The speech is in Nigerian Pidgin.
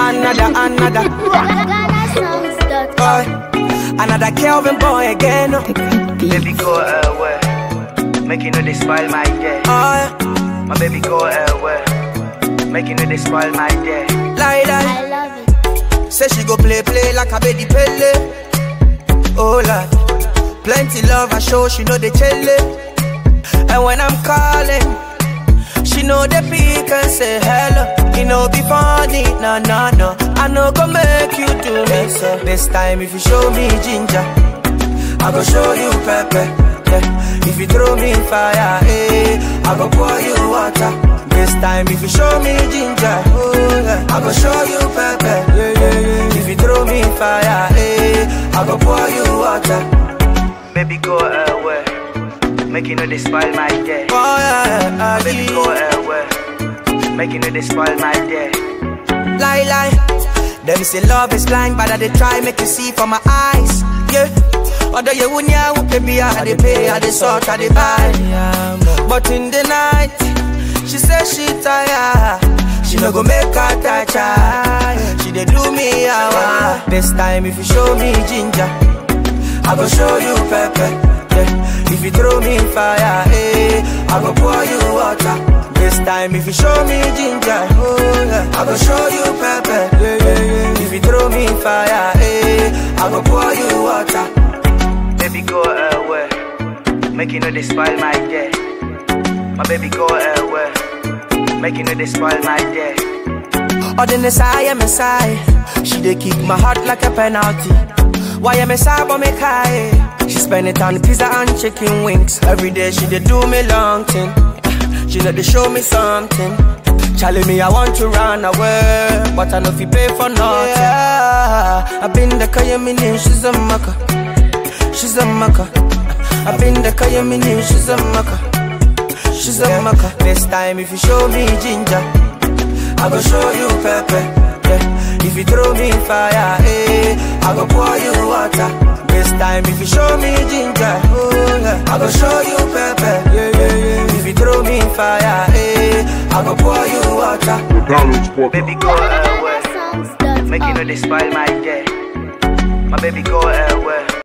another, another. GhanaSongs.com. Boy, another Kelvin boy again. Oh, Baby go away. Make you know they spoil my day. yeah. My baby go away. Make you know they spoil my day. Lie, lie. I love it. Say she go play, play like a baby pele. Oh Lord, plenty love I show, she know the chele. And when I'm calling, she know the pick and say hello. You know be funny, no no no. I know go make you do me so. This time if you show me ginger, I go show you pepper. Yeah. If you throw me fire, eh, I go pour you water. This time if you show me ginger, oh yeah, I go show you pepper. Yeah, yeah, yeah. If you throw me fire, eh, I go pour you water. Baby go away. Make you know they spoil my day. Oh yeah, My baby go yeah. away. Make you know they spoil my day. lie lie. Them say love is blind, but I they try make you see from my eyes. Yeah. Although you wouldn't know, baby, I they pay, I they sort, I they buy. But in the night, she say she tired. She no go make her touch her. She they do me hour. This time if you show me ginger, I go show you pepper. Yeah. If you throw me fire, eh, I go pour you water. This time if you show me ginger, oh yeah, I go show you pepper. Yeah, yeah, yeah. If you throw me fire, eh, I go pour you water. Baby go away. Make you know they spoil my day. My baby go away. Make you know they spoil my day. Or the Messiah, Messiah. She dey kick my heart like a penalty. Why am I sad but make high? She spend it on pizza and chicken wings. Every day she dey do me long thing. She know they show me something. Charlie me, I want to run away, but I know if you pay for nothing. Yeah, I've been the Kayamini, she's a maka. She's a maka. I've been the Kayamini, she's a maka. She's a maka. This time if you show me ginger. I go show you pepper. Yeah. If you throw me fire, eh, I go pour you water. This time if you show me ginger, oh yeah, I go show you pepper. Yeah, yeah, yeah. If you throw me fire, eh, I go pour you water. Baby go away. GhanaSongs.com. Make you know they spoil my day. My baby go away.